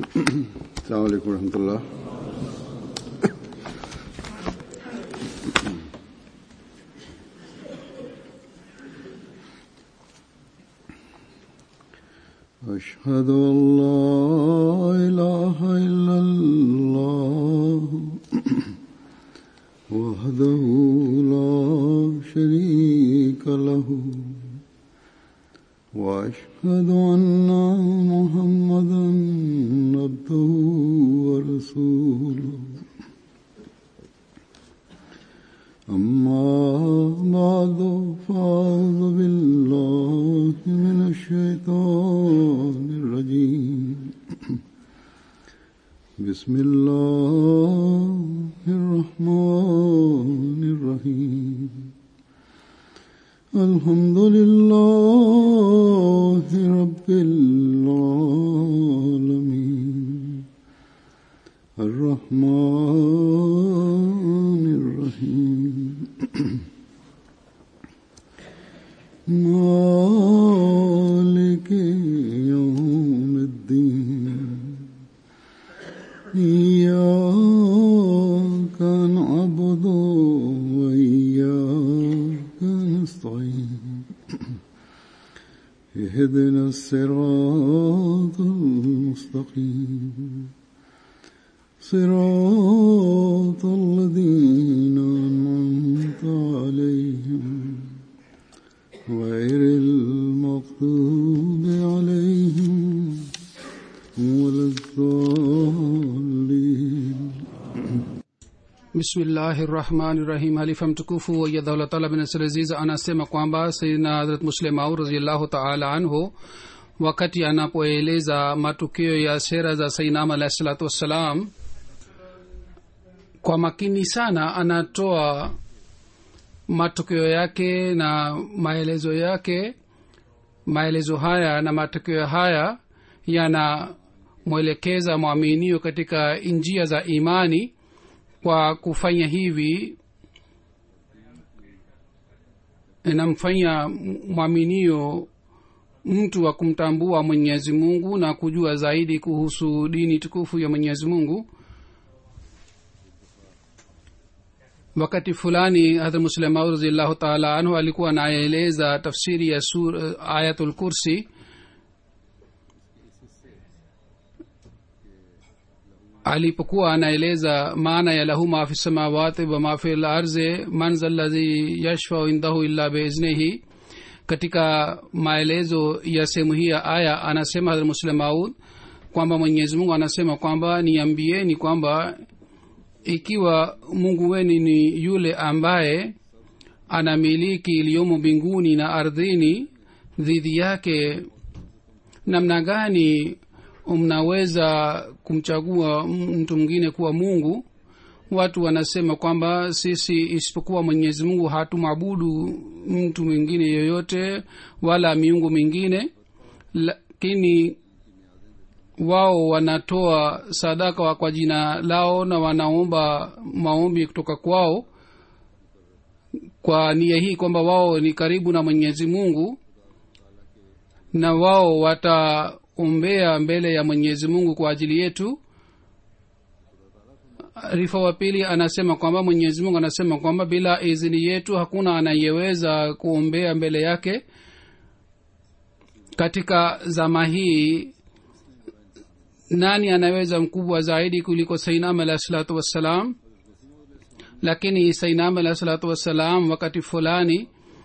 السلام عليكم ورحمة الله أشهد أن لا إله إلا الله وحده لا شريك له وأشهد أن محمدا عبده ورسوله أما بعد فأعوذ بالله من الشيطان الرجيم بسم الله الرحمن الرحيم الحمد لله رب العالمين الرحمن الرحيم مالك يوم الدين إياك نعبد وإياك نستعين اهدنا الصراط المستقيم صراط الذين أنعمت عليهم غير المغضوب عليهم ولا الضالين bismillahi rahmani rahim halifa mtukufu wayadhaulataala bin siraziz anasema kwamba sayidina hadrat muslim au raziallahu taala anhu wakati anapoeleza matukio ya sera za sainam alahi salatu wassalam kwa makini sana anatoa matukio yake na maelezo yake maelezo haya na matukio haya yanamwelekeza mwaminio katika njia za imani kwa kufanya hivi inamfanya mwaminio mtu wa kumtambua mwenyezi mungu na kujua zaidi kuhusu dini tukufu ya mwenyezi mungu wakati fulani hadrat muslimau raziallahu taala anhu alikuwa anaeleza tafsiri ya sur, ayatul kursi alipokuwa anaeleza maana ya lahu ma fi samawati wa ma fi larzi man zaladhi yashfau indahu illa biiznihi katika maelezo ya sehemu hii ya aya anasema hadrat muslim maud kwamba mwenyezi mungu anasema kwamba niambieni kwamba ikiwa mungu weni ni yule ambaye anamiliki iliyomo mbinguni na ardhini dhidi yake namna gani mnaweza kumchagua mtu mwingine kuwa mungu watu wanasema kwamba sisi isipokuwa mwenyezi mungu hatumwabudu mtu mwingine yoyote wala miungu mingine lakini wao wanatoa sadaka kwa jina lao na wanaomba maombi kutoka kwao kwa nia hii kwamba wao ni karibu na mwenyezi mungu na wao wataombea mbele ya mwenyezi mungu kwa ajili yetu rifa wa pili anasema kwamba mwenyezi mungu anasema kwamba bila idhini yetu hakuna anayeweza kuombea mbele yake katika zama hii nani anaweza mkubwa zaidi kuliko sainam alahi salatu wassalam lakini sainam alahi salatu wassalam wakati fulani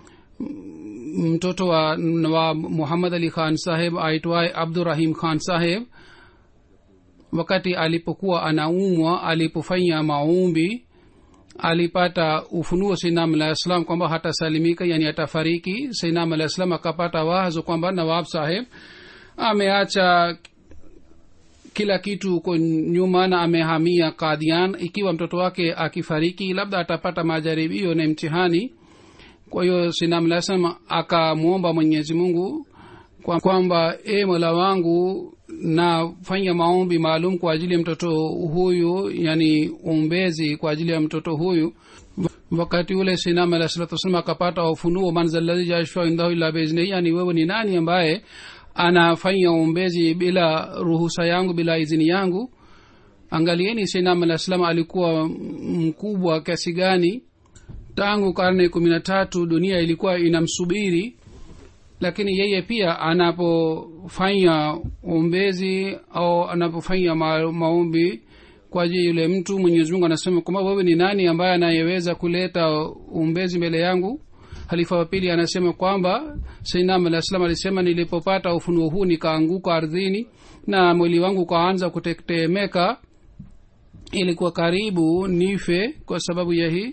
mtoto wa, wa muhammad ali khan saheb aitwaye abdurahim khan saheb wakati alipokuwa anaumwa alipofanya maombi alipata ufunuo sainam alah salam kwamba hatasalimika yani atafariki sainam alah salam akapata wazo kwamba nawab saheb ameacha kila kitu huko nyuma na amehamia kadian ikiwa mtoto wake akifariki labda atapata majaribio na mtihani kwa hiyo sinamlasam akamwomba mwenyezi mungu kwamba e mola wangu nafanya maombi maalum kwa ajili ya mtoto huyu yani umbezi kwa ajili ya mtoto huyu wakati ule sinam alah salatu wasalam akapata ufunuo manzaladhi jashfa indahu illa biiznihi yani wewe ni nani ambaye anafanya uombezi bila ruhusa yangu bila idhini yangu angalieni sainam alah salam alikuwa mkubwa kiasi gani tangu karne kumi na tatu dunia ilikuwa inamsubiri lakini yeye pia anapofanya ombezi au anapofanya ma, maombi kwa ajili yule mtu mwenyezi mungu anasema kwamba wewe ni nani ambaye anayeweza kuleta umbezi mbele yangu halifa wa pili anasema kwamba sainam alah salam alisema nilipopata ufunuo huu nikaanguka ardhini na mwili wangu ukaanza kutetemeka ilikuwa karibu nife kwa sababu ya hii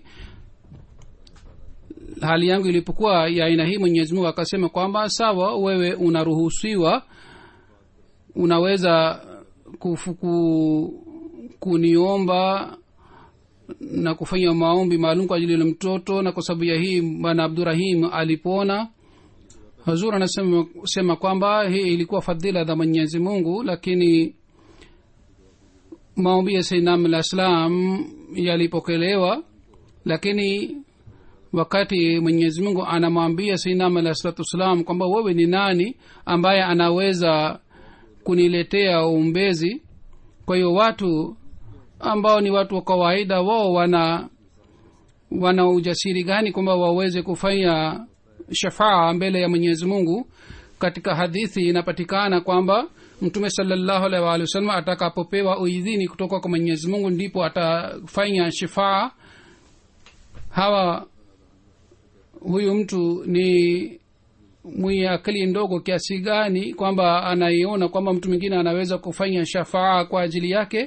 hali yangu ilipokuwa ya aina hii mwenyezi mungu akasema kwamba sawa wewe unaruhusiwa unaweza kufuku, kuniomba na kufanya maombi maalum kwa ajili ya mtoto na kwa sababu ya hii bwana abdurahim alipona hazur anasema sema kwamba hii ilikuwa fadhila za mwenyezi mungu lakini maombi ya sainam alah salam yalipokelewa lakini wakati mwenyezi mungu anamwambia sainam alah salatu wassalam kwamba wewe ni nani ambaye anaweza kuniletea umbezi kwa hiyo watu ambao ni watu wa kawaida wao wana wana ujasiri gani kwamba waweze kufanya shafaa mbele ya mwenyezi mungu katika hadithi inapatikana kwamba mtume salallahu alaihi waalihi wasallam atakapopewa uidhini kutoka kwa mwenyezi mungu ndipo atafanya shifaa hawa huyu mtu ni mwenye akili ndogo kiasi gani kwamba anaiona kwamba mtu mwingine anaweza kufanya shafaa kwa ajili yake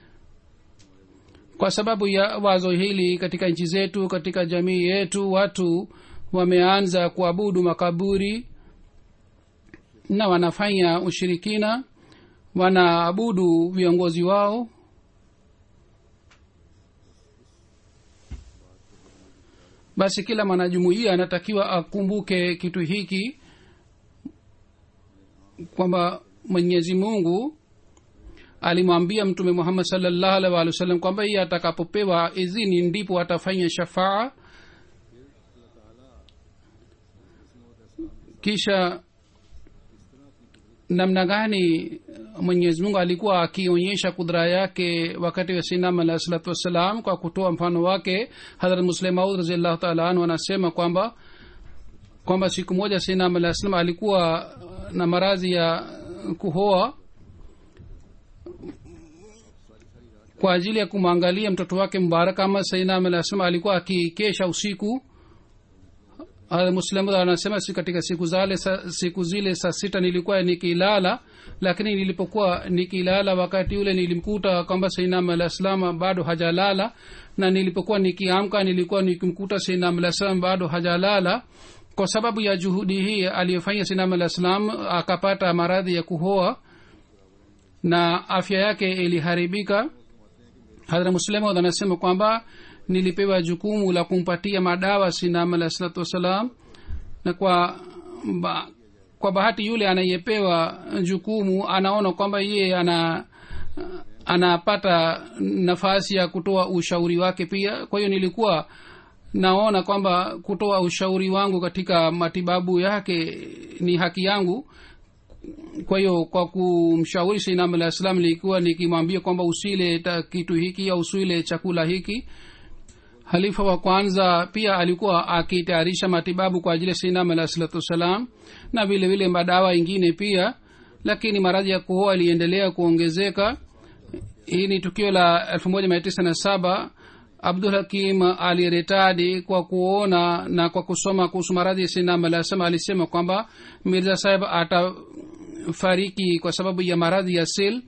kwa sababu ya wazo hili katika nchi zetu katika jamii yetu watu wameanza kuabudu makaburi na wanafanya ushirikina wanaabudu viongozi wao basi kila mwanajumuia anatakiwa akumbuke kitu hiki kwamba mwenyezi mungu alimwambia mtume muhammad salllahu alih walih wa sallam kwamba iye atakapopewa idhini ndipo atafanya shafaa kisha namna gani mwenyezi mungu alikuwa akionyesha kudra yake wakati wa sinam alah salatu wassalam kwa kutoa mfano wake hadrat muslemaud raziallahu taala anhu anasema kwamba kwamba siku moja sinam alah salam alikuwa na maradhi ya kuhoa kwa ajili ya kumwangalia mtoto wake mbarak ama sainam alah salam alikuwa akikesha usiku muslim anasema si katika siku zale sa, siku zile saa sita nilikuwa nikilala lakini nilipokuwa nikilala wakati ule nilimkuta kwamba sainam alah salam bado hajalala na nilipokuwa nikiamka nilikuwa nikimkuta sainam alah salam bado hajalala kwa sababu ya juhudi hii aliyofanya sainam alah salam akapata maradhi ya kuhoa na afya yake iliharibika hadra muslemod anasema kwamba nilipewa jukumu la kumpatia madawa sinam alah salatu wassalam na kwa ba, kwa bahati yule anayepewa jukumu anaona kwamba yeye ana anapata nafasi ya kutoa ushauri wake pia kwa hiyo nilikuwa naona kwamba kutoa ushauri wangu katika matibabu yake ni haki yangu kwa hiyo kwa kumshauri sainam alah salam nilikuwa nikimwambia kwamba usile ta kitu hiki au usile chakula hiki halifa wa kwanza pia alikuwa akitayarisha matibabu kwa ajili ya sinam alah salatu wassalam na vile vile madawa ingine pia lakini maradhi ya kuhoa iliendelea kuongezeka hii ni tukio la elfu moja mia tisa na saba abdul hakim aliretadi kwa kuona na kwa kusoma kuhusu maradhi ya sinam alah salam alisema kwamba mirza saheb atafariki kwa sababu ya maradhi ya sil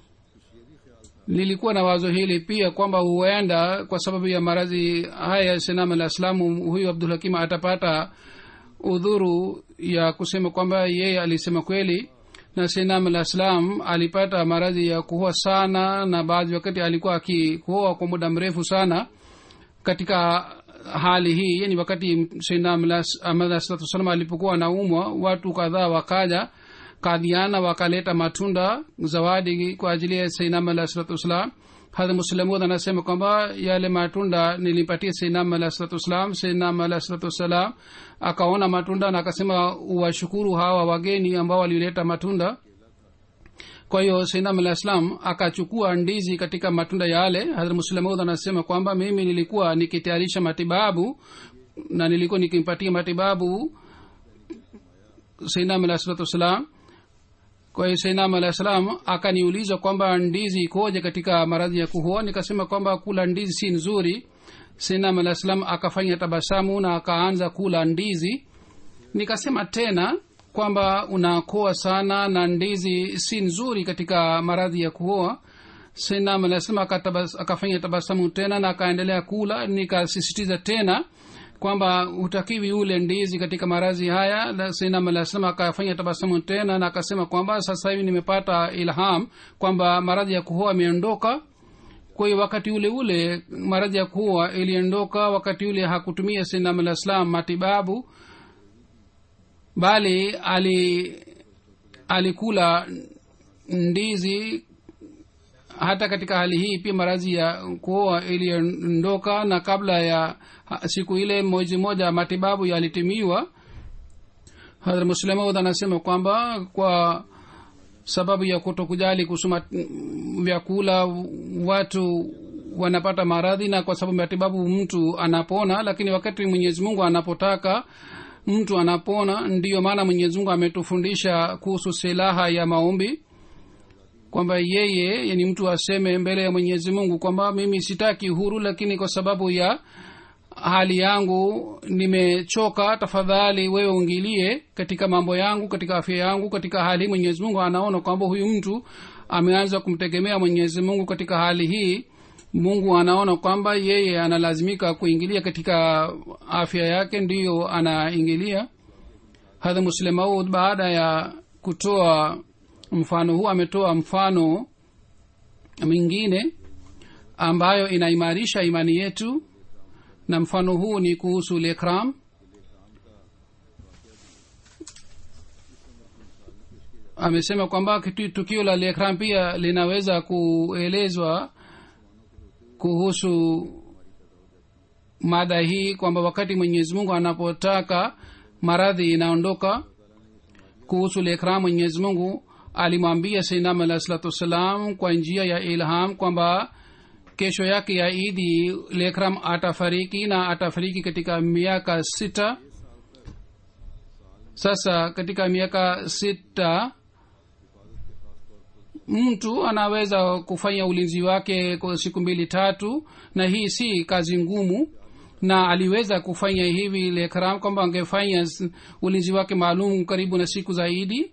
lilikuwa na wazo hili pia kwamba huenda kwa sababu ya maradhi haya ya sinam alah salamu huyu abdul hakim atapata udhuru ya kusema kwamba yeye alisema kweli na sinam alah salam alipata maradhi ya kuhoa sana na baadhi wakati alikuwa akikuhoa kwa muda mrefu sana katika hali hii yani wakati sinam alah salatu wasalam alipokuwa anaumwa watu kadhaa wakaja kadhiana wakaleta matunda zawadi kwa ajili ya sainam alah salatu wassalam hadha muslamud anasema kwamba yale matunda nilimpatia seinam alah salatu wassalam seinam alah salatu wassalam akaona matunda na akasema washukuru hawa wageni ambao walileta matunda kwa hiyo seinam alah salam akachukua ndizi katika matunda yale hadhrat muslamud anasema kwamba mimi nilikuwa nikitayarisha matibabu na nilikuwa nikimpatia matibabu seinam alah salatu wassalam kwa hiyo seinam alah salam akaniuliza kwamba ndizi ikoje katika maradhi ya kuhoa nikasema kwamba kula ndizi si nzuri seinam alah salam akafanya tabasamu na akaanza kula ndizi nikasema tena kwamba unakoa sana na ndizi si nzuri katika maradhi ya kuoa seinam alah salam akatabas, akafanya tabasamu tena na akaendelea kula nikasisitiza tena kwamba hutakiwi ule ndizi katika maradhi haya sinam alah salam akafanya tabasamu tena na akasema kwamba sasa hivi nimepata ilham kwamba maradhi ya kuhoa imeondoka kwa hiyo wakati ule ule maradhi ya kuhoa iliondoka wakati ule hakutumia sinam alah salam matibabu bali ali alikula ndizi hata katika hali hii pia maradhi ya kuoa iliondoka na kabla ya siku ile mwezi moja matibabu yalitimiwa hadra muslemaud anasema kwamba kwa sababu ya kutokujali kusoma vyakula watu wanapata maradhi na kwa sababu matibabu mtu anapona lakini wakati mwenyezi mungu anapotaka mtu anapona ndiyo maana mwenyezi mungu ametufundisha kuhusu silaha ya maombi kwamba yeye yani mtu aseme mbele ya mwenyezi mungu kwamba mimi sitaki huru lakini kwa sababu ya hali yangu nimechoka tafadhali wewe ungilie katika mambo yangu katika afya yangu katika hali hii mwenyezi mungu anaona kwamba huyu mtu ameanza kumtegemea mwenyezi mungu katika hali hii mungu anaona kwamba yeye analazimika kuingilia katika afya yake ndiyo anaingilia hadha muslemaud baada ya kutoa mfano huu ametoa mfano mwingine ambayo inaimarisha imani yetu na mfano huu ni kuhusu lekram amesema kwamba tukio la lekram pia linaweza kuelezwa kuhusu mada hii kwamba wakati mwenyezi mungu anapotaka maradhi inaondoka kuhusu lekram mwenyezi mungu alimwambia sainam alah salatu wassalam kwa njia ya ilham kwamba kesho yake ya idi lekram atafariki na atafariki katika miaka sita sasa katika miaka sita mtu anaweza kufanya ulinzi wake kwa siku mbili tatu na hii si kazi ngumu na aliweza kufanya hivi lekram kwamba angefanya ulinzi wake maalum karibu na siku zaidi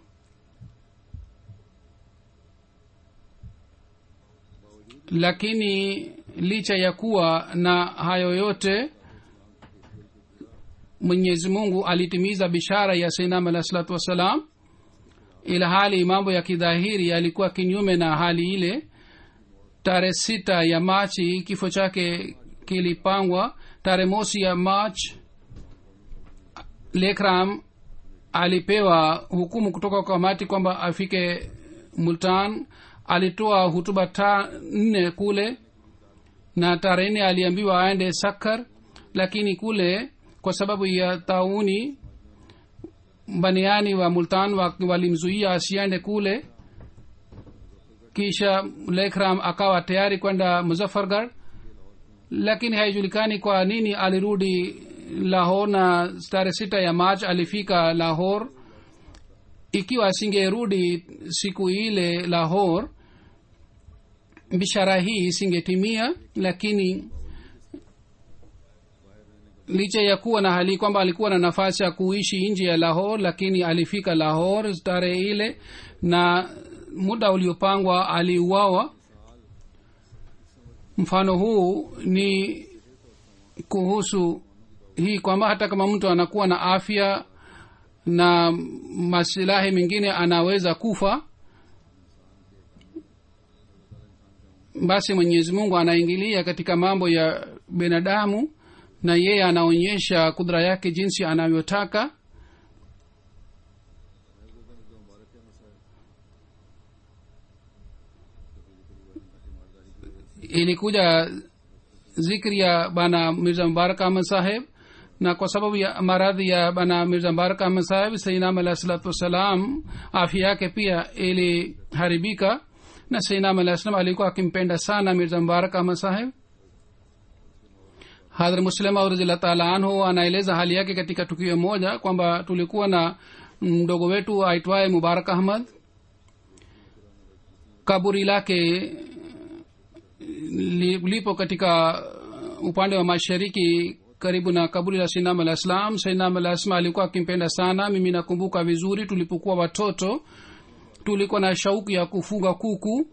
lakini licha ya kuwa na hayo yote mwenyezi mungu alitimiza bishara ya sainam alah salatu wassalam ila hali mambo ya kidhahiri yalikuwa kinyume na hali ile tarehe sita ya machi kifo chake kilipangwa tarehe mosi ya march lekram alipewa hukumu kutoka kwa kamati kwamba afike multan alitoa hutuba ta nne kule na tarehe nne aliambiwa aende sakar lakini kule kwa sababu ya tauni baniani wa multan walimzuia asiende kule kisha lekram akawa tayari kwenda muzaffargarh lakini haijulikani kwa nini alirudi lahor na tarehe sita ya march alifika lahor ikiwa asingerudi siku ile lahor bishara hii isingetimia lakini licha ya kuwa na hali kwamba alikuwa na nafasi ya kuishi nje ya lahor lakini alifika lahor tarehe ile na muda uliopangwa aliuawa mfano huu ni kuhusu hii kwamba hata kama mtu anakuwa na afya na masilahi mengine anaweza kufa basi mwenyezi mungu anaingilia katika mambo ya binadamu na yeye anaonyesha kudra yake jinsi anavyotaka ilikuja zikri ya bana mirza mubarak ahmad saheb na kwa sababu ya maradhi ya bana mirza mubarak ahmad saheb sainam alahi salatu wassalam afya yake pia iliharibika na sainam alahi salam alikuwa akimpenda sana mirza mubarak ahmad saheb hadhra muslima radhiallahu taala anhu anaeleza hali yake katika tukio moja kwamba tulikuwa na mdogo wetu aitwaye mubarak ahmad kaburi lake li- lipo katika upande wa mashariki karibu na kaburi la sinam alah ssalam sainam alah ssalam alikuwa akimpenda sana mimi nakumbuka vizuri tulipokuwa watoto tulikuwa na shauku ya kufuga kuku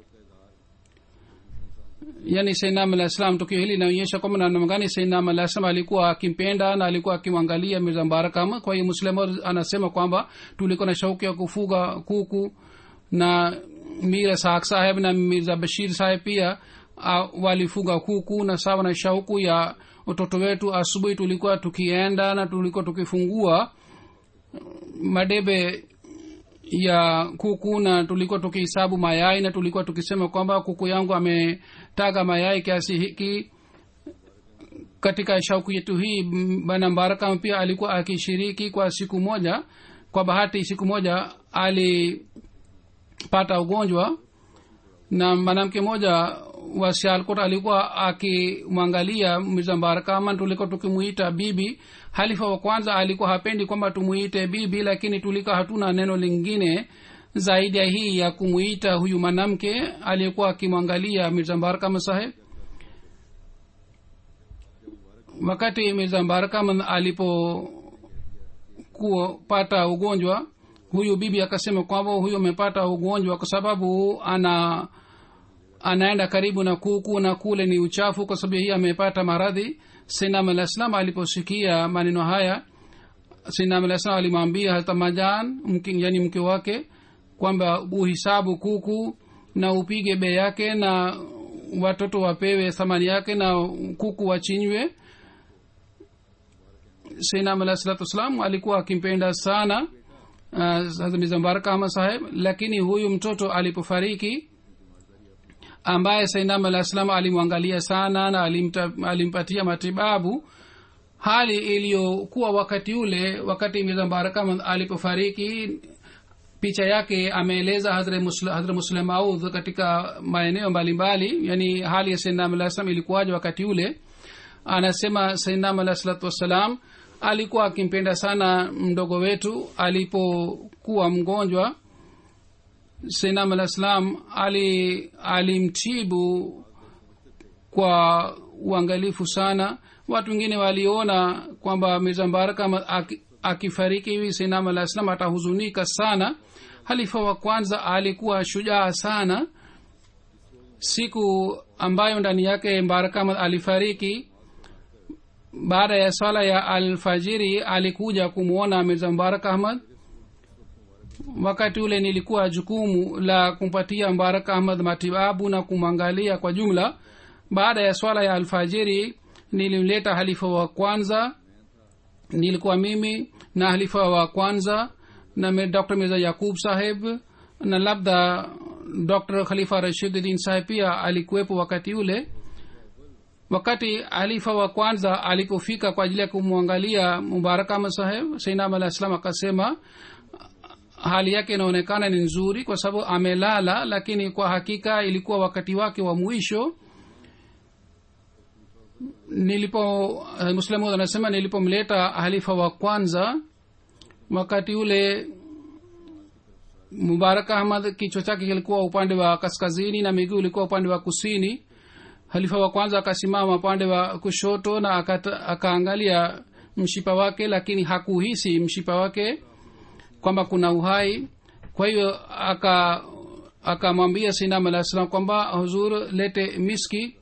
yani sainam alah ssalam tukio hili linaonyesha kwamba namna gani sainam alah ssalam alikuwa akimpenda na alikuwa akimwangalia mirza mbarakama kwa hiyo muslim anasema kwamba tulikuwa na shauku ya kufuga kuku na mira saak saheb na mirza bashir saheb pia uh, walifuga kuku na sawa na shauku ya utoto wetu asubuhi tulikuwa tukienda na tulikuwa tukifungua madebe ya kuku na tulikuwa tukihesabu mayai na tulikuwa tukisema kwamba kuku yangu ametaga mayai kiasi hiki katika shauku yetu hii m- bana mbarakam pia alikuwa akishiriki kwa siku moja kwa bahati siku moja alipata ugonjwa na mwanamke mmoja wa sialkot alikuwa akimwangalia mirza mbarakaman tulikuwa tukimuita bibi halifa wa kwanza alikuwa hapendi kwamba tumuite bibi lakini tulikuwa hatuna neno lingine zaidi ya hii ya kumuita huyu mwanamke aliyekuwa akimwangalia mirza mbarakama saheb wakati mirza mbarakaman alipo kupata ugonjwa huyu bibi akasema kwamba huyu amepata ugonjwa kwa sababu ana anaenda karibu na kuku na kule ni uchafu kwa sababu hii amepata maradhi sinam alah salam aliposikia maneno haya sinam alah salam alimwambia hata majan mke, yani mke wake kwamba uhisabu kuku na upige bei yake na watoto wapewe thamani yake na kuku wachinywe sinam alah salatu wassalam alikuwa akimpenda sana uh, mizambaraka ama saheb lakini huyu mtoto alipofariki ambaye sainam alah salam alimwangalia sana na alimta, alimpatia matibabu hali iliyokuwa wakati ule wakati mizambaraka alipofariki picha yake ameeleza hadhra muslim audh katika maeneo mbalimbali yani hali ya sainam alah salam ilikuwaje wakati ule anasema sainam alah salatu wassalam alikuwa akimpenda sana mdogo wetu alipokuwa mgonjwa sainam alah salam ali alimtibu kwa uangalifu sana watu wengine waliona kwamba mirza mbaraka akifariki hivi sainam alah salam atahuzunika sana halifa wa kwanza alikuwa shujaa sana siku ambayo ndani yake mbaraka alifariki baada ya swala ya alfajiri alikuja kumwona mirza mbarak ahmad wakati ule nilikuwa jukumu la kumpatia mbarak ahmad matibabu na kumwangalia kwa jumla baada ya swala ya alfajiri nilimleta halifa wa kwanza nilikuwa mimi na halifa wa kwanza na dr mirza yakub saheb na labda dr khalifa rashiduddin saheb pia alikuwepo wakati ule wakati halifa wa kwanza alipofika kwa ajili ya kumwangalia mubarakama saheb sainam alah salam akasema hali yake inaonekana ni nzuri kwa sababu amelala lakini kwa hakika ilikuwa wakati wake wa mwisho nilipo muslimu anasema nilipomleta halifa wa kwanza wakati ule mubarak ahmad kichwa chake kilikuwa upande wa kaskazini na miguu ilikuwa upande wa kusini halifa wa kwanza akasimama upande wa kushoto na akata, akaangalia mshipa wake lakini hakuhisi mshipa wake kwamba kuna uhai kwa hiyo aka akamwambia sinam alah salam kwamba huzur lete miski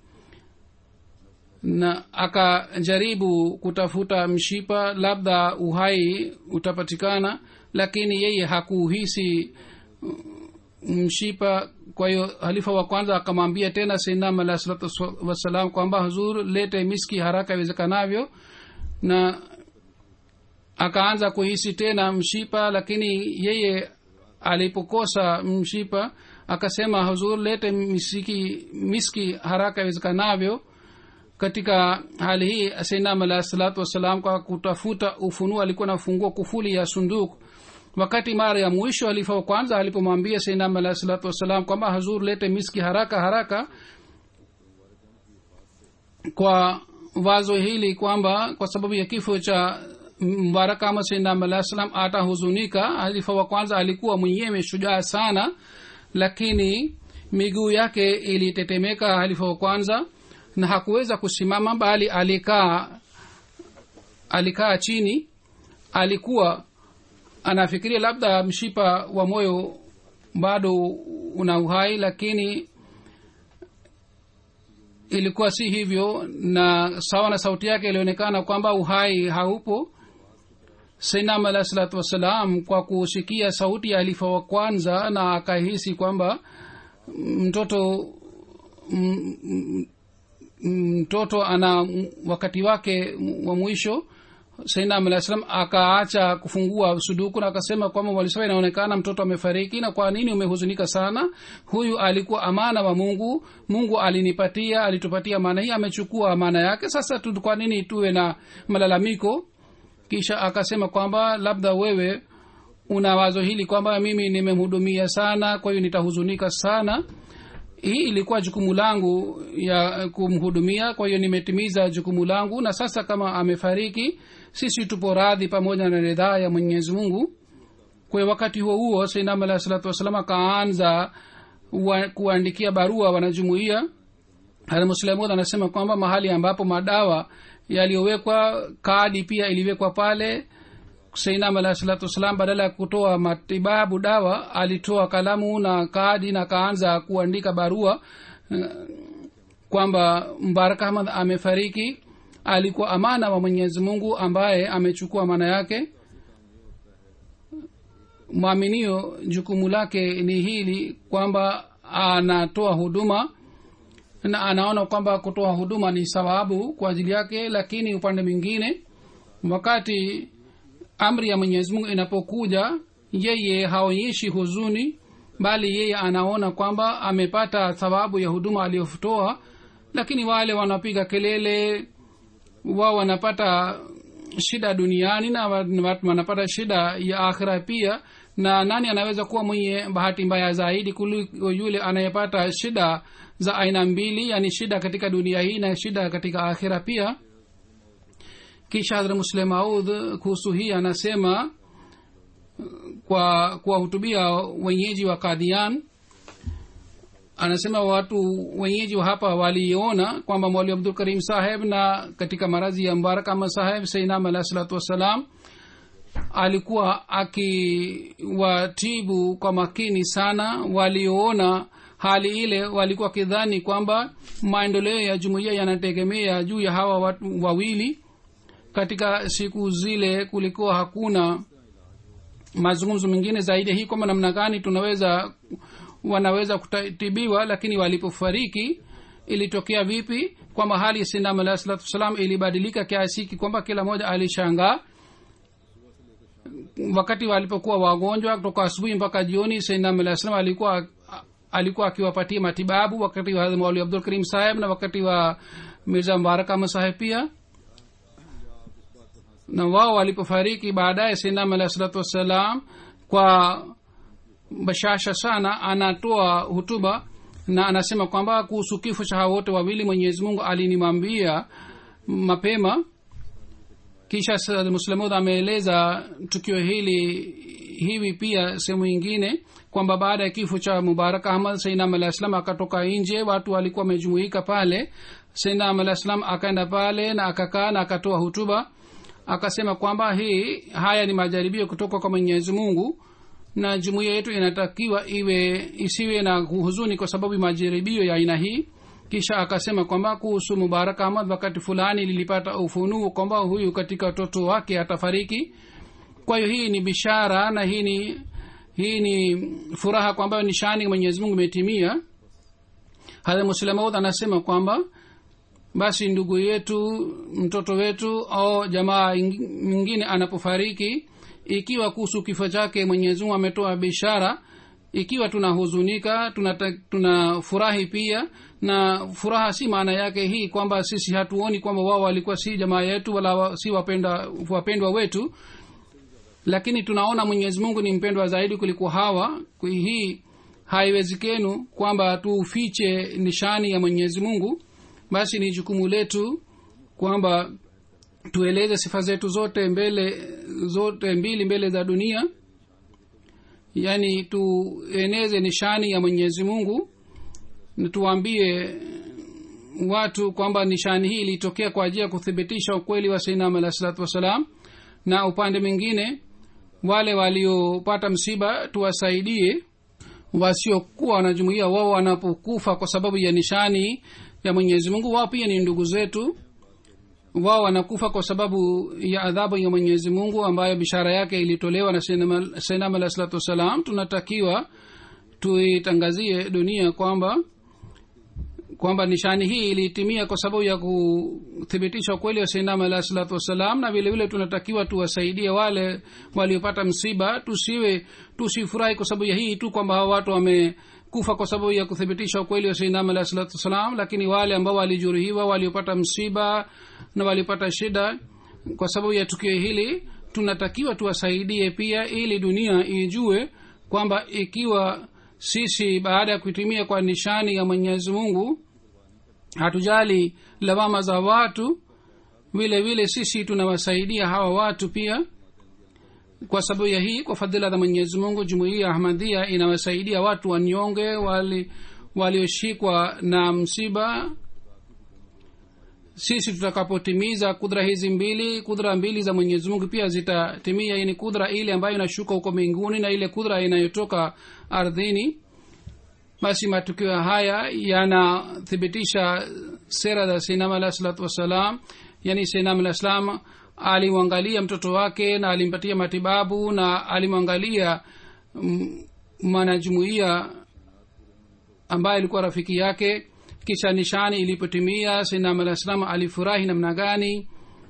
na akajaribu kutafuta mshipa labda uhai utapatikana lakini yeye hakuhisi mshipa kwa hiyo halifa wa kwanza akamwambia tena sainam alah salatu wassalam kwamba huzur lete miski haraka iwezekanavyo na akaanza kuhisi tena mshipa lakini yeye alipokosa mshipa akasema huzur lete misiki, miski haraka iwezekanavyo katika hali hii sainam alahi salatu wassalam kwa kutafuta ufunuo alikuwa nafungua kufuli ya sunduku wakati mara ya mwisho alifa wa kwanza alipomwambia sainam alahi salatu wassalam kwamba hazur lete miski haraka haraka kwa wazo hili kwamba kwa sababu ya kifo cha mbaraka ama sainam alahi salam atahuzunika halifa wa kwanza alikuwa mwenyewe shujaa sana lakini miguu yake ilitetemeka halifa wa kwanza na hakuweza kusimama bali alikaa alikaa chini alikuwa anafikiria labda mshipa wa moyo bado una uhai lakini ilikuwa si hivyo na sawa na sauti yake ilionekana kwamba uhai haupo sainam alahi salatu wassalam kwa kusikia sauti ya alifa wa kwanza na akahisi kwamba mtoto mtoto ana wakati wake wa mwisho sainam alah salam akaacha kufungua suduku na akasema kwamba walisema inaonekana mtoto amefariki na kwa nini umehuzunika sana huyu alikuwa amana wa mungu mungu alinipatia alitupatia amana hii amechukua amana yake sasa tu kwa nini tuwe na malalamiko kisha akasema kwamba labda wewe una wazo hili kwamba mimi nimemhudumia sana kwa hiyo nitahuzunika sana hii ilikuwa jukumu langu ya kumhudumia kwa hiyo nimetimiza jukumu langu na sasa kama amefariki sisi tupo radhi pamoja na ridhaa ya mwenyezi mungu kwa wakati huo huo sainam alahi salatu wassalam akaanza kuandikia barua wanajumuia muslemud anasema kwamba mahali ambapo madawa yaliyowekwa kadi pia iliwekwa pale seinam alahi salatu wassalam badala ya kutoa matibabu dawa alitoa kalamu na kadi na akaanza kuandika barua kwamba mbarak ahmad amefariki alikuwa amana wa mwenyezi mungu ambaye amechukua amana yake mwaminio jukumu lake ni hili kwamba anatoa huduma na anaona kwamba kutoa huduma ni sababu kwa ajili yake lakini upande mwingine wakati amri ya mwenyezi mungu inapokuja yeye haonyeshi huzuni bali yeye anaona kwamba amepata thawabu ya huduma aliyotoa lakini wale wanapiga kelele wao wanapata shida duniani na wanapata shida ya akhira pia na nani anaweza kuwa mwenye bahati mbaya zaidi kuliko yule anayepata shida za aina mbili yani shida katika dunia hii na shida katika akhira pia kisha hadra muslim maud kuhusu hii anasema kwa kuwahutubia wenyeji wa kadhian anasema watu wenyeji wa hapa waliona kwamba mwali abdul karim saheb na katika marazi ya mbarakama saheb sainam alahi salatu wassalam alikuwa akiwatibu kwa makini sana walioona hali ile walikuwa wakidhani kwamba maendeleo ya jumuiya yanategemea juu ya hawa watu wawili katika siku zile kulikuwa hakuna mazungumzo mengine zaidi hii kwamba namna gani tunaweza wanaweza kutibiwa lakini walipofariki ilitokea vipi kwamba hali ya sindam alahi salatu wassalam ilibadilika kiasi hiki kwamba kila mmoja alishangaa wakati walipokuwa wagonjwa kutoka asubuhi mpaka jioni sindam alahi salam alikuwa alikuwa akiwapatia matibabu wakati wa mauli abdul karim saheb na wakati wa mirza mbarak ahmad saheb pia na wao walipofariki baadaye sindam alahi salatu wassalam kwa bashasha sana anatoa hutuba na anasema kwamba kuhusu kifo cha hao wote wawili mwenyezi mungu alinimwambia mapema kisha muslamud ameeleza tukio hili hivi pia sehemu ingine kwamba baada ya kifo cha mubarak ahmad sainam alah salam akatoka nje watu walikuwa wamejumuika pale sainam alah salam akaenda pale na akakaa na akatoa hutuba akasema kwamba hii haya ni majaribio kutoka kwa mwenyezi mungu na jumuiya yetu inatakiwa iwe isiwe na huzuni kwa sababu majaribio ya aina hii kisha akasema kwamba kuhusu mubarak ahmad wakati fulani lilipata ufunuo kwamba huyu katika watoto wake atafariki kwa hiyo hii ni bishara na hii ni hii ni furaha kwamba nishani mwenyezi mungu imetimia hadha muslemaud anasema kwamba basi ndugu yetu mtoto wetu au jamaa mwingine anapofariki ikiwa kuhusu kifo chake mwenyezimungu ametoa bishara ikiwa tunahuzunika tunata- tunafurahi pia na furaha si maana yake hii kwamba sisi hatuoni kwamba wao walikuwa si jamaa yetu wala wa- si wapenda, wapendwa wetu lakini tunaona mwenyezi mungu ni mpendwa zaidi kuliko hawa Kwa hii haiwezekenu kwamba tufiche nishani ya mwenyezi mungu basi ni jukumu letu kwamba tueleze sifa zetu zote mbele zote mbili mbele za dunia yaani tueneze nishani ya mwenyezi mungu na tuwaambie watu kwamba nishani hii ilitokea kwa ajili ya kuthibitisha ukweli wa sainam alah salatu wassalam na upande mwingine wale waliopata msiba tuwasaidie wasiokuwa wanajumuia wao wanapokufa kwa sababu ya nishani ya mwenyezi mungu wao pia ni ndugu zetu wao wanakufa kwa sababu ya adhabu ya mwenyezi mungu ambayo bishara yake ilitolewa na sainam alah salatu wassalam tunatakiwa tuitangazie dunia kwamba kwamba nishani hii ilitimia kwa sababu ya kuthibitisha ukweli wa sainam alah salatu wassalam na vile vile tunatakiwa tuwasaidie wale waliopata msiba tusiwe tusifurahi kwa sababu ya hii tu kwamba hawa watu wamekufa kwa sababu ya kuthibitisha ukweli wa sainam alah salatu wassalam lakini wale ambao walijeruhiwa waliopata msiba na walipata shida kwa sababu ya tukio hili tunatakiwa tuwasaidie pia ili dunia ijue kwamba ikiwa sisi baada ya kuitumia kwa nishani ya mwenyezi mungu hatujali lawama za watu vile vile sisi tunawasaidia hawa watu pia kwa sababu ya hii kwa fadhila za mwenyezi mungu jumuiya ya ahmadhia inawasaidia watu wanyonge wali walioshikwa na msiba sisi tutakapotimiza kudra hizi mbili kudra mbili za mwenyezi mungu pia zitatimia hii ni kudra ile ambayo inashuka huko mbinguni na ile kudra inayotoka ardhini basi matukio haya yanathibitisha sera za sinam alah salatu wassalam yani sinam alah salam alimwangalia mtoto wake na alimpatia matibabu na alimwangalia mm, mwanajumuia ambaye alikuwa rafiki yake kisha nishani ilipotimia sinam alah salam alifurahi namna gani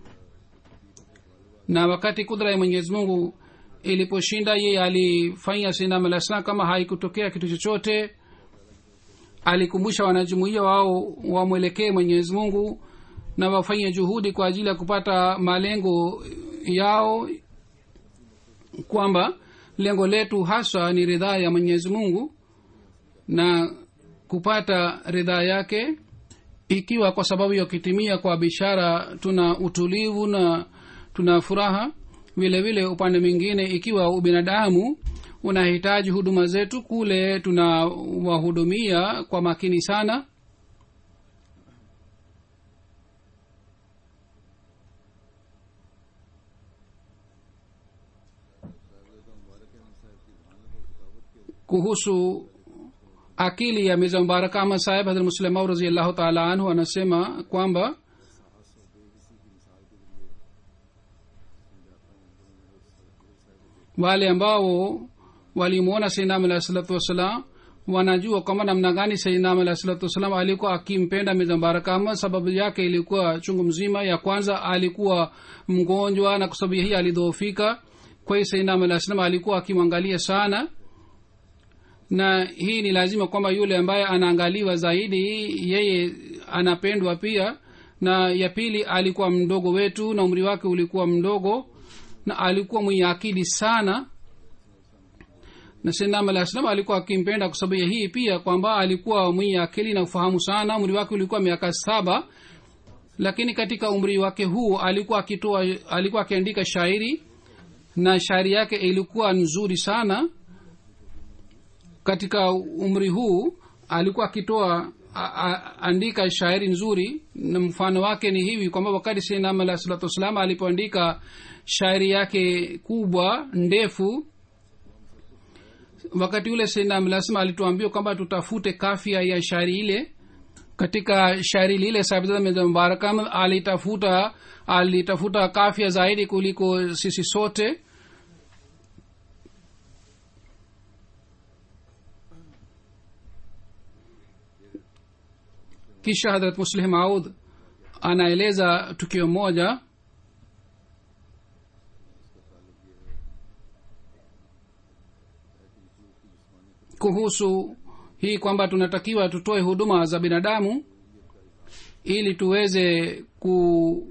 na wakati kudra ya mwenyezi mungu iliposhinda yeye alifanya sinam alah salam kama haikutokea kitu chochote alikumbusha wanajumuia wao wamwelekee mwenyezi mungu na wafanye juhudi kwa ajili ya kupata malengo yao kwamba lengo letu haswa ni ridhaa ya mwenyezi mungu na kupata ridhaa yake ikiwa kwa sababu ya kitimia kwa bishara tuna utulivu na tuna furaha vile vile upande mwingine ikiwa ubinadamu unahitaji huduma zetu kule tunawahudumia kwa makini sana kuhusu akili ya miza mubarak ahmad saheb hadrat muslimau raziallahu taala anhu anasema kwamba wale ambao walimwona sainam alahi salatu wassalam wanajua kwamba namna gani sainam alahi salatu wassalam alikuwa akimpenda miza mubarak ahmad sababu yake ilikuwa chungu mzima ya kwanza alikuwa mgonjwa na kwa sababu hii alidhoofika kwa hiyo sainam alahi salam alikuwa akimwangalia sana na hii ni lazima kwamba yule ambaye anaangaliwa zaidi yeye anapendwa pia na ya pili alikuwa mdogo wetu na umri wake ulikuwa mdogo na alikuwa mwenye akili sana na sendam alah salam alikuwa akimpenda kwa sababu ya hii pia kwamba alikuwa mwenye akili na ufahamu sana umri wake ulikuwa miaka saba lakini katika umri wake huu alikuwa akitoa alikuwa akiandika shairi na shairi yake ilikuwa nzuri sana katika umri huu alikuwa akitoa andika shairi nzuri na mfano wake ni hivi kwamba wakati sinam alah salatu wassalam alipoandika shairi yake kubwa ndefu wakati ule sinam lazima alituambia kwamba tutafute kafia ya shairi ile katika shairi lile mubarakam alitafuta alitafuta kafia zaidi kuliko sisi sote kisha hadrat muslih maud anaeleza tukio moja kuhusu hii kwamba tunatakiwa tutoe huduma za binadamu ili tuweze ku,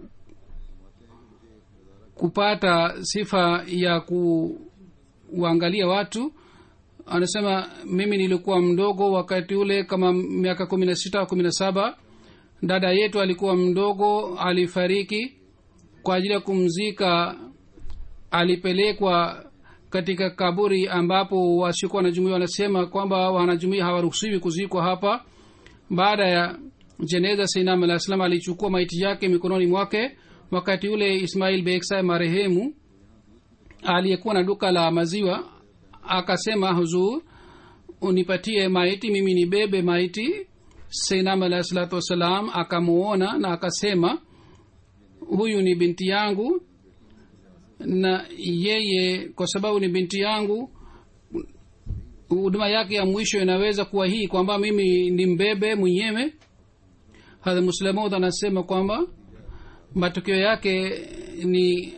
kupata sifa ya kuangalia watu anasema mimi nilikuwa mdogo wakati ule kama miaka kumi na sita kumi na saba dada yetu alikuwa mdogo alifariki kwa ajili ya kumzika alipelekwa katika kaburi ambapo wasiokuwa wanajumuia wanasema kwamba wanajumuia hawaruhusiwi kuzikwa hapa baada ya jeneza sainam alah salam alichukua maiti yake mikononi mwake wakati ule ismail beksa marehemu aliyekuwa na duka la maziwa akasema huzur unipatie maiti mimi ni bebe maiti sainam alah salatu wassalam akamuona na akasema huyu ni binti yangu na yeye kwa sababu ni binti yangu huduma yake ya mwisho inaweza kuwa hii kwamba mimi ni mbebe mwenyewe hadha muslamud anasema kwamba matokeo yake ni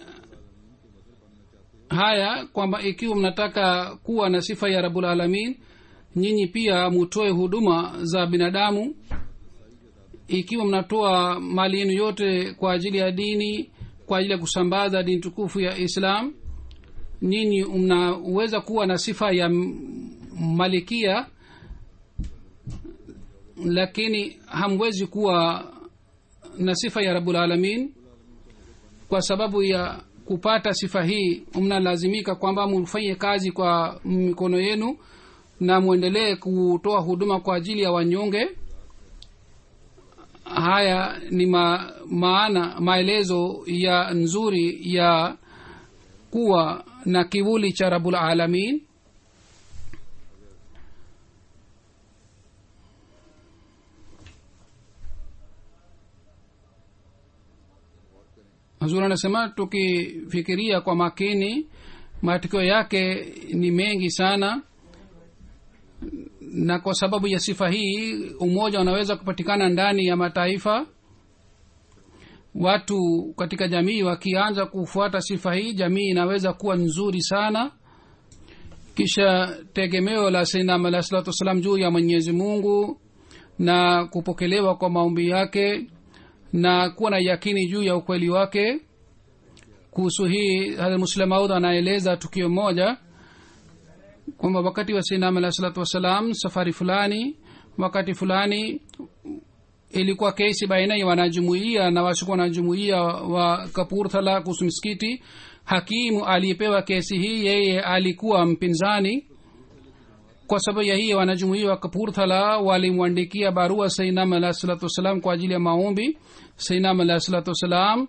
haya kwamba ikiwa mnataka kuwa na sifa ya rabul alamin nyinyi pia mutoe huduma za binadamu ikiwa mnatoa mali yenu yote kwa ajili ya dini kwa ajili ya kusambaza dini tukufu ya islam nyinyi mnaweza kuwa na sifa ya malikia lakini hamwezi kuwa na sifa ya rabul alamin kwa sababu ya kupata sifa hii mnalazimika kwamba mfanye kazi kwa mikono yenu na mwendelee kutoa huduma kwa ajili ya wanyonge haya ni ma, maana maelezo ya nzuri ya kuwa na kivuli cha rabul alamin hazur anasema tukifikiria kwa makini matokeo yake ni mengi sana na kwa sababu ya sifa hii umoja unaweza kupatikana ndani ya mataifa watu katika jamii wakianza kufuata sifa hii jamii inaweza kuwa nzuri sana kisha tegemeo la sainam alah salatu wassalam juu ya mwenyezi mungu na kupokelewa kwa maombi yake na kuwa na yakini juu ya ukweli wake kuhusu hii muslemaud anaeleza tukio moja kwamba wakati wa sainam alah salatu wassalam safari fulani wakati fulani ilikuwa kesi baina ya wanajumuia na wasiokuwa wanajumuia wa kapurthala kuhusu misikiti hakimu aliyepewa kesi hii yeye alikuwa mpinzani kwa sababu ya hiyo wanajumuia wa kapurthala walimwandikia barua sainam alah salatu wassalam kwa ajili ya maombi sainam alah salatu wassalam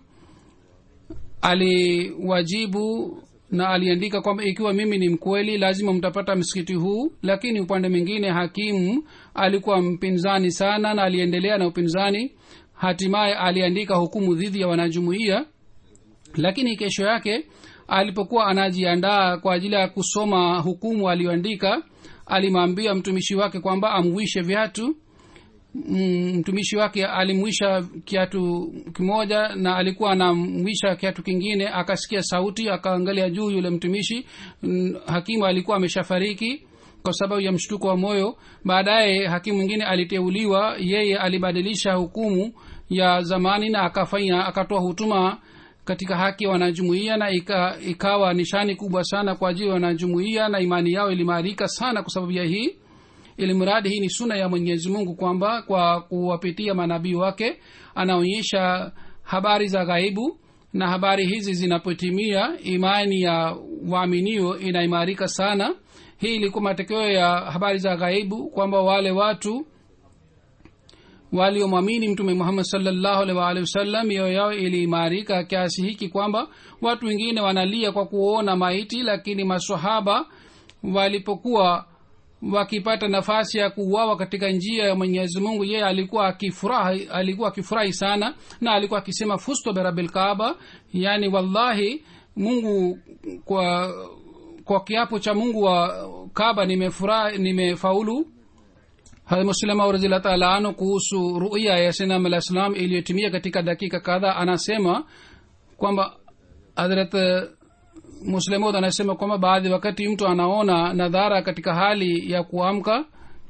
aliwajibu na aliandika kwamba ikiwa mimi ni mkweli lazima mtapata msikiti huu lakini upande mwingine hakimu alikuwa mpinzani sana na aliendelea na upinzani hatimaye aliandika hukumu dhidi ya wanajumuia lakini kesho yake alipokuwa anajiandaa kwa ajili ya kusoma hukumu aliyoandika alimwambia mtumishi wake kwamba amwishe viatu mtumishi wake alimwisha kiatu kimoja na alikuwa anamwisha kiatu kingine akasikia sauti akaangalia juu yule mtumishi hakimu alikuwa ameshafariki kwa sababu ya mshtuko wa moyo baadaye hakimu mwingine aliteuliwa yeye alibadilisha hukumu ya zamani na akafanya akatoa hutuma katika haki ya wanajumuia na ika, ikawa nishani kubwa sana kwa ajili ya wanajumuia na imani yao ilimarika sana kwa sababu ya hii ili mradi hii ni suna ya mwenyezi mungu kwamba kwa kuwapitia manabii wake anaonyesha habari za ghaibu na habari hizi zinapotimia imani ya waaminio inaimarika sana hii ilikuwa matokeo ya habari za ghaibu kwamba wale watu waliomwamini mtume muhammad salllahu alih waalihi wasallam mioyo yao iliimarika kiasi hiki kwamba watu wengine wanalia kwa kuona maiti lakini masahaba walipokuwa wakipata nafasi ya kuuawa katika njia ya mwenyezi mungu yeye alikuwa akifurahi alikuwa akifurahi sana na alikuwa akisema fusto berabilkaaba yaani wallahi mungu kwa kwa kiapo cha mungu wa kaba nimefurahi nimefaulu muslima raziallah taala anu kuhusu ruya ya sinam alah salam iliyotimia katika dakika kadha anasema kwamba hadrat muslemod anasema kwamba baadhi wakati mtu anaona nadhara katika hali ya kuamka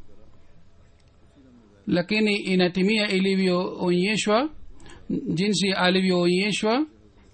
lakini inatimia ilivyoonyeshwa jinsi alivyoonyeshwa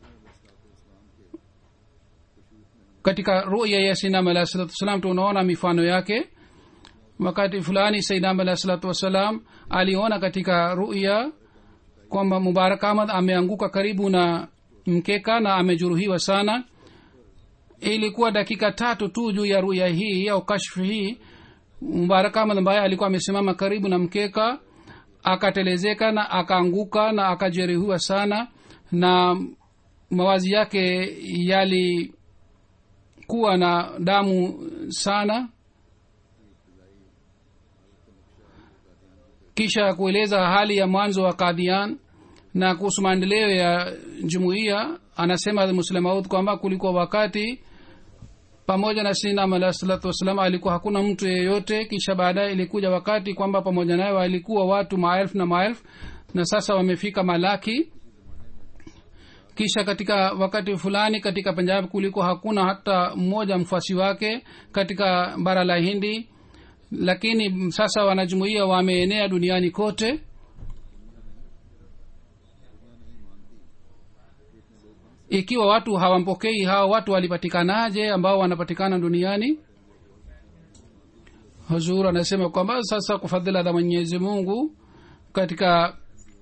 katika ruya ya sainam alah salatu wassalam tunaona mifano yake wakati fulani sainam alah salatu wassalam aliona katika ruya kwamba mubarak ahmad ameanguka karibu na mkeka na amejeruhiwa sana ilikuwa dakika tatu tu juu ya ruya hii au kashfu hii mubarak ahmad ambaye alikuwa amesimama karibu na mkeka akatelezeka na akaanguka na akajeruhiwa sana na mawazi yake yalikuwa na damu sana kisha kueleza hali ya mwanzo wa kadhian na kuhusu maendeleo ya jumuiya anasema muslemaud kwamba kulikuwa wakati pamoja na sinam alah salatu wassalam alikuwa hakuna mtu yeyote kisha baadaye ilikuja wakati kwamba pamoja naye walikuwa watu maelfu na maelfu na sasa wamefika malaki kisha katika wakati fulani katika punjab kuliko hakuna hata mmoja mfuasi wake katika bara la hindi lakini sasa wanajumuia wameenea duniani kote ikiwa watu hawampokei hao watu walipatikanaje ambao wanapatikana duniani huzur anasema kwamba sasa kwa fadhila za mwenyezi mungu katika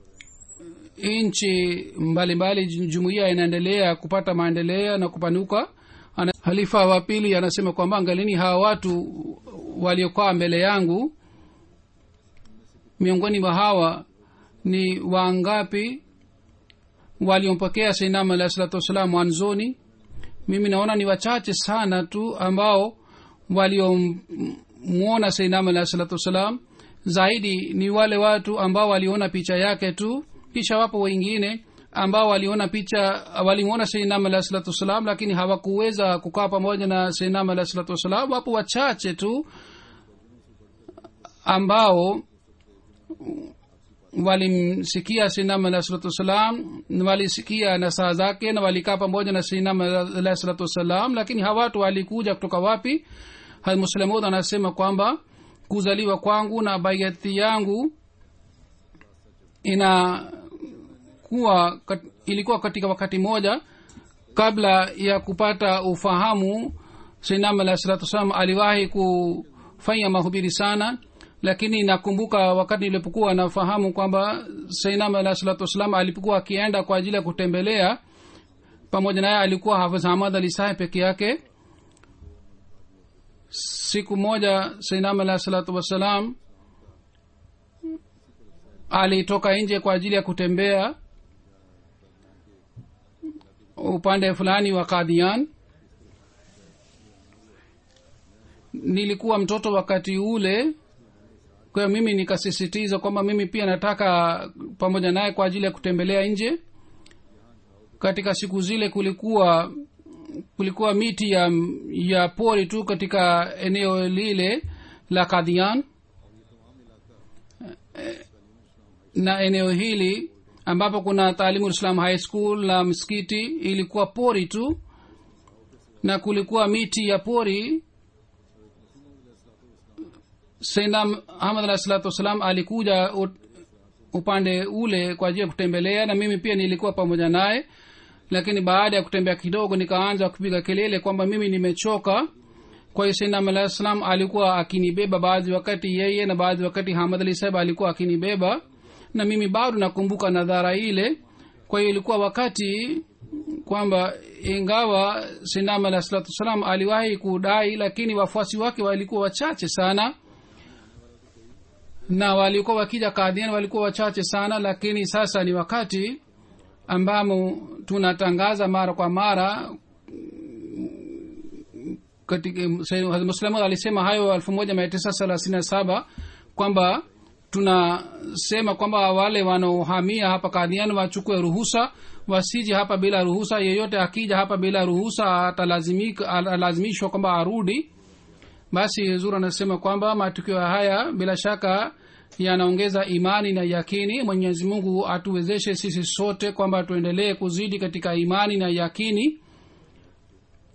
nchi mbalimbali jumuiya inaendelea kupata maendeleo na kupanuka Ana, halifa wa pili anasema kwamba angalini hawa watu waliokaa mbele yangu miongoni mwa hawa ni wangapi waliompokea sainam alahi salatu wassalam mwanzoni mimi naona ni wachache sana tu ambao waliomwona sainam alahi salatu wassalam zaidi ni wale watu ambao waliona picha yake tu kisha wapo wengine ambao waliona picha walimwona sainam alahi salatu wassalam lakini hawakuweza kukaa pamoja na sainam alahi salatu wassalam wapo wachache tu ambao walimsikia sinam alah salatu wassalam walisikia nasaha zake na walikaa pamoja na sinam alah salatu wassalam lakini hawa watu walikuja kutoka wapi muslemud anasema kwamba kuzaliwa kwangu na baiati yangu inakuwa kat, ilikuwa katika wakati moja kabla ya kupata ufahamu sinam alah salatu wassalam aliwahi kufanya mahubiri sana lakini nakumbuka wakati nilipokuwa nafahamu kwamba sainam alah salatu wassalam alipokuwa akienda kwa ajili ya kutembelea pamoja naye alikuwa hafidh hamad ali saheb peke yake siku moja sainam alah salatu wassalam alitoka nje kwa ajili ya kutembea upande fulani wa kadhian nilikuwa mtoto wakati ule kwa hiyo mimi nikasisitiza kwamba mimi pia nataka pamoja naye kwa ajili ya kutembelea nje katika siku zile kulikuwa kulikuwa miti ya ya pori tu katika eneo lile la kadhian na eneo hili ambapo kuna taalimu islam high school na msikiti ilikuwa pori tu na kulikuwa miti ya pori sainam ahmad alah salatu wassalam alikuja upande ule kwa ajili ya kutembelea na mimi pia nilikuwa pamoja naye lakini baada ya kutembea kidogo nikaanza kupiga kelele kwamba mimi nimechoka kwa hiyo sainam alah salam alikuwa akinibeba baadhi wakati yeye na baadhi wakati hamad ali saheb alikuwa akinibeba na mimi bado nakumbuka nadhara ile kwa hiyo ilikuwa wakati kwamba ingawa sainam alah salatu wassalam aliwahi kudai lakini wafuasi wake walikuwa wachache sana na walikuwa wakija kadhian walikuwa wachache sana lakini sasa ni wakati ambamo tunatangaza mara kwa mara muslimu alisema hayo elfu moja mia tisa thelathini na saba kwamba tunasema kwamba wale wanaohamia hapa kadhian wachukue ruhusa wasije hapa bila ruhusa yeyote akija hapa bila ruhusa atalazimishwa kwamba arudi basi zur anasema kwamba matukio haya bila shaka yanaongeza imani na yakini mwenyezi mungu atuwezeshe sisi sote kwamba tuendelee kuzidi katika imani na yakini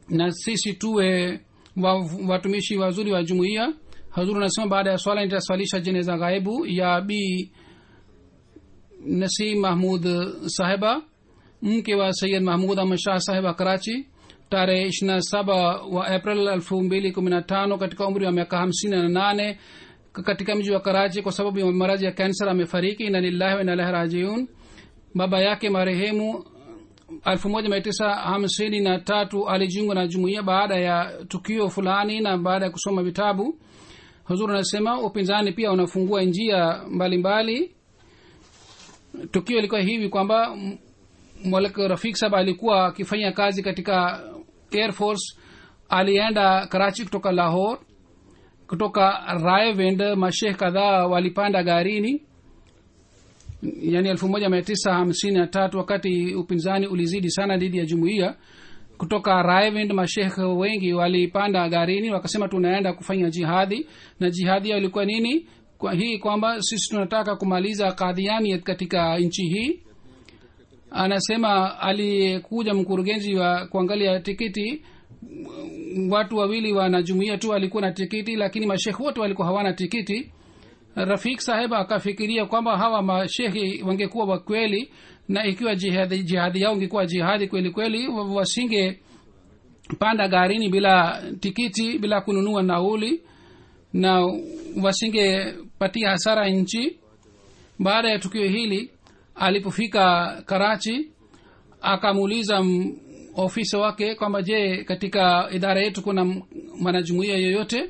na sisi tuwe wa, watumishi wazuri wa jumuiya hazuru anasema baada ya swala nitaswalisha jeneza ghaibu ya bi nasim mahmud sahiba mke wa sayid mahmud ahmad shah sahiba karachi tarehe ishirina saba wa april elfu mbili kumi na tano katika umri wa miaka hamsini na nane katika mji wa karachi kwa sababu ya maradhi ya kansa amefariki ina lillahi wa inalahi rajiun baba yake marehemu elfu moja mia tisa hamsini na tatu alijiunga na jumuiya baada ya tukio fulani na baada ya kusoma vitabu huzur anasema upinzani pia unafungua njia mbalimbali mbali. tukio ilikuwa hivi kwamba mwalek rafik sab alikuwa akifanya kazi katika air force alienda karachi kutoka lahore kutoka raevind mashekh kadhaa walipanda garini yani elfu moja mia tisa hamsini na tatu wakati upinzani ulizidi sana dhidi ya jumuiya kutoka raevind mashekh wengi walipanda garini wakasema tunaenda kufanya jihadi na jihadi yao ilikuwa nini kwa hii kwamba sisi tunataka kumaliza kadhiani katika nchi hii anasema aliyekuja mkurugenzi wa kuangalia tikiti watu wawili wanajumuia tu walikuwa na tikiti lakini mashekhe wote walikuwa hawana tikiti rafik saheb akafikiria kwamba hawa mashehi wangekuwa wakweli na ikiwa jihadi, jihadi yao ingekuwa jihadi kweli kweli wasinge panda garini bila tikiti bila kununua nauli na wasingepatia hasara nchi baada ya tukio hili alipofika karachi akamuuliza ofisa wake kwamba je katika idara yetu kuna mwanajumuia yoyote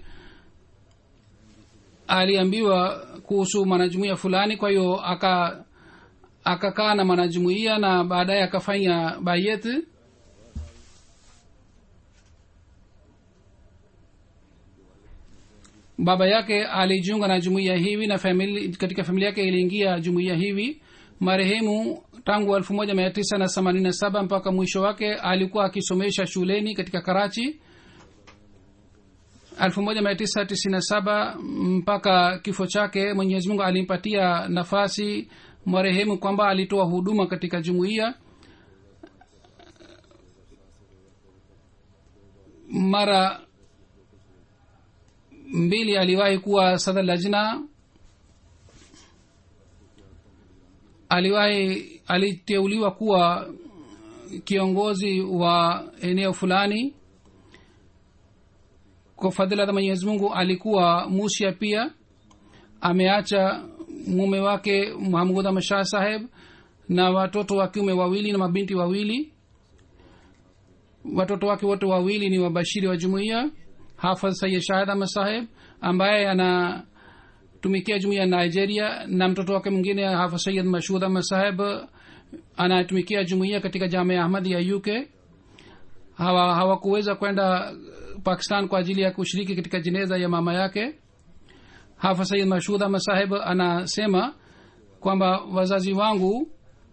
aliambiwa kuhusu mwanajumuia fulani kwa hiyo aka akakaa na mwanajumuia na baadaye akafanya bayet baba yake alijiunga na jumuiya hivi na famili, katika familia yake iliingia jumuiya hivi marehemu tangu elfu moja mia tisa na themanini na saba mpaka mwisho wake alikuwa akisomesha shuleni katika karachi elfu moja mia tisa tisini na saba mpaka kifo chake mwenyezi mungu alimpatia nafasi marehemu kwamba alitoa huduma katika jumuiya mara mbili aliwahi kuwa sadr lajna aliwahi aliteuliwa kuwa kiongozi wa eneo fulani kwa fadhila za mwenyezi mungu alikuwa musia pia ameacha mume wake muhamud ahmad shah saheb na watoto wa kiume wawili na mabinti wawili watoto wake wote wawili ni wabashiri wa jumuiya hafadh sayid shahid ahmad saheb ambaye anatumikia jumuiya ya nigeria na mtoto wake mwingine hafadh sayid mashud ahmad saheb anatumikia jumuiya katika jamia ahmadi ya uk hawa hawakuweza kwenda pakistan kwa ajili ya kushiriki katika jeneza ya mama yake hafa sayid mashud ahmad saheb anasema kwamba wazazi wangu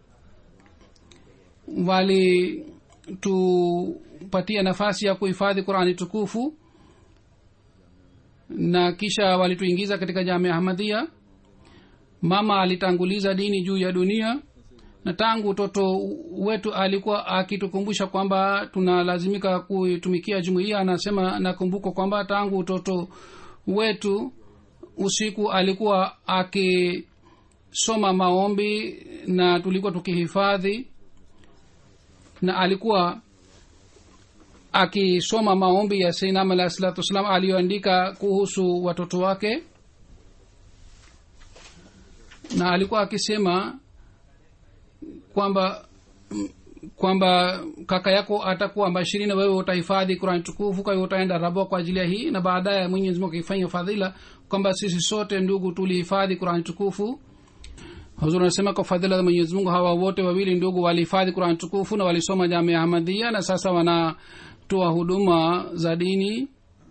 walitupatia nafasi ya kuhifadhi qurani tukufu na kisha walituingiza katika jamia ahmadia mama alitanguliza dini juu ya dunia na tangu utoto wetu alikuwa akitukumbusha kwamba tunalazimika kuitumikia jumuiya anasema nakumbuka kwamba tangu utoto wetu usiku alikuwa akisoma maombi na tulikuwa tukihifadhi na alikuwa akisoma maombi ya seinam alahi salatu wassalam aliyoandika kuhusu watoto wake na alikuwa akisema kwamba kwamba kaka yako atakuwa bashiri na wewe utahifadhi kurani tukufu kwa hiyo utaenda rabwa kwa ajili ya hii na baadaye mwenyezi mungu akifanya fadhila kwamba sisi sote ndugu tulihifadhi kurani tukufu huzur anasema kwa fadhila za mwenyezi mungu hawa wote wawili ndugu walihifadhi kurani tukufu na walisoma jamia ahmadia na sasa wanatoa huduma za dini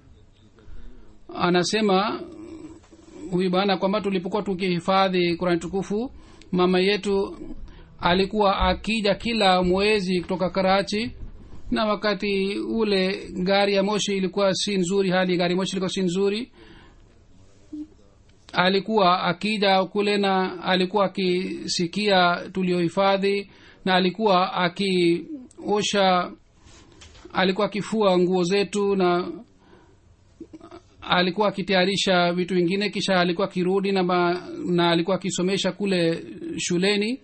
anasema huyu bana kwamba tulipokuwa tukihifadhi kurani tukufu mama yetu alikuwa akija kila mwezi kutoka karachi na wakati ule gari ya moshi ilikuwa si nzuri hali gari moshi ilikuwa si nzuri alikuwa akija kule na alikuwa akisikia tuliohifadhi na alikuwa akiosha alikuwa akifua nguo zetu na alikuwa akitayarisha vitu vingine kisha alikuwa akirudi na, ma, na alikuwa akisomesha kule shuleni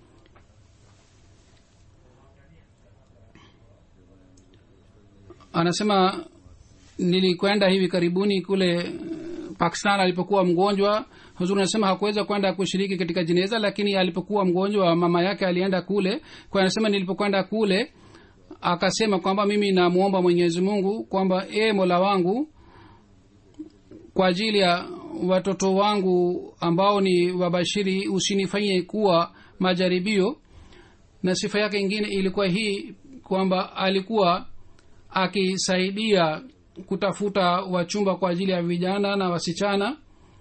anasema nilikwenda hivi karibuni kule pakistan alipokuwa mgonjwa huzuri anasema hakuweza kwenda kushiriki katika jeneza lakini alipokuwa mgonjwa mama yake alienda kule kwa anasema nilipokwenda kule akasema kwamba mimi namwomba mwenyezi mungu kwamba e mola wangu kwa ajili ya watoto wangu ambao ni wabashiri usinifanyie kuwa majaribio na sifa yake ingine ilikuwa hii kwamba alikuwa akisaidia kutafuta wachumba kwa ajili ya vijana na wasichana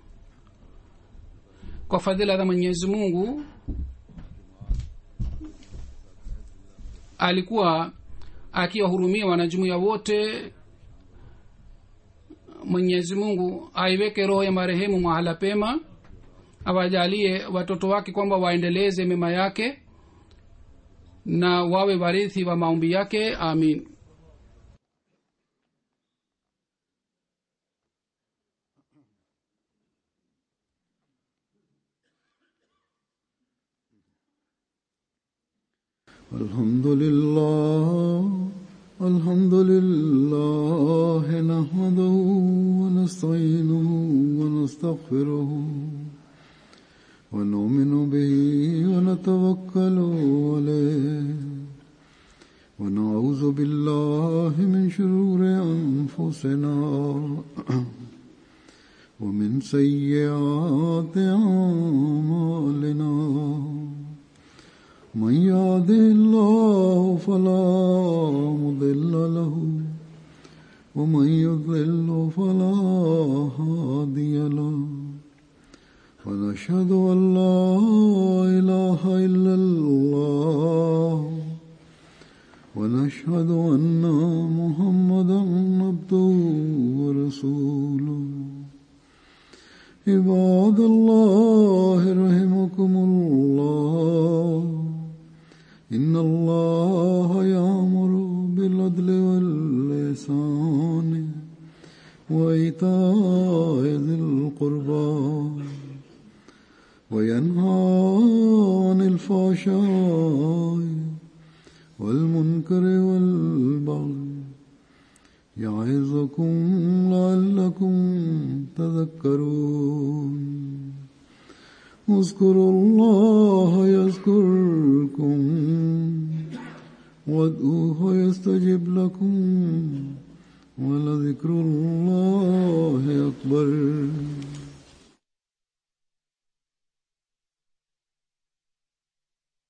kwa fadhila za mwenyezi mungu alikuwa akiwahurumia wanajumuia wote mwenyezi mungu aiweke roho ya marehemu mahala pema awajalie watoto wake kwamba waendeleze mema yake na wawe warithi wa maombi yake amin الحمد لله الحمد لله نحمده ونستعينه ونستغفره ونؤمن به ونتوكل عليه ونعوذ بالله من شرور أنفسنا ومن سيئات أعمالنا من يهده الله فلا مضل له ومن يضلل فلا هادي له ونشهد ان لا اله الا الله ونشهد ان محمدا عبده ورسوله عباد الله رحمكم الله إن الله يأمر بالعدل واللسان وإيتاء ذي القربى وينهى عن الفحشاء والمنكر والبغي يعظكم لعلكم تذكرون اذكروا الله يذكركم وادعوه يستجب لكم ولذكر الله أكبر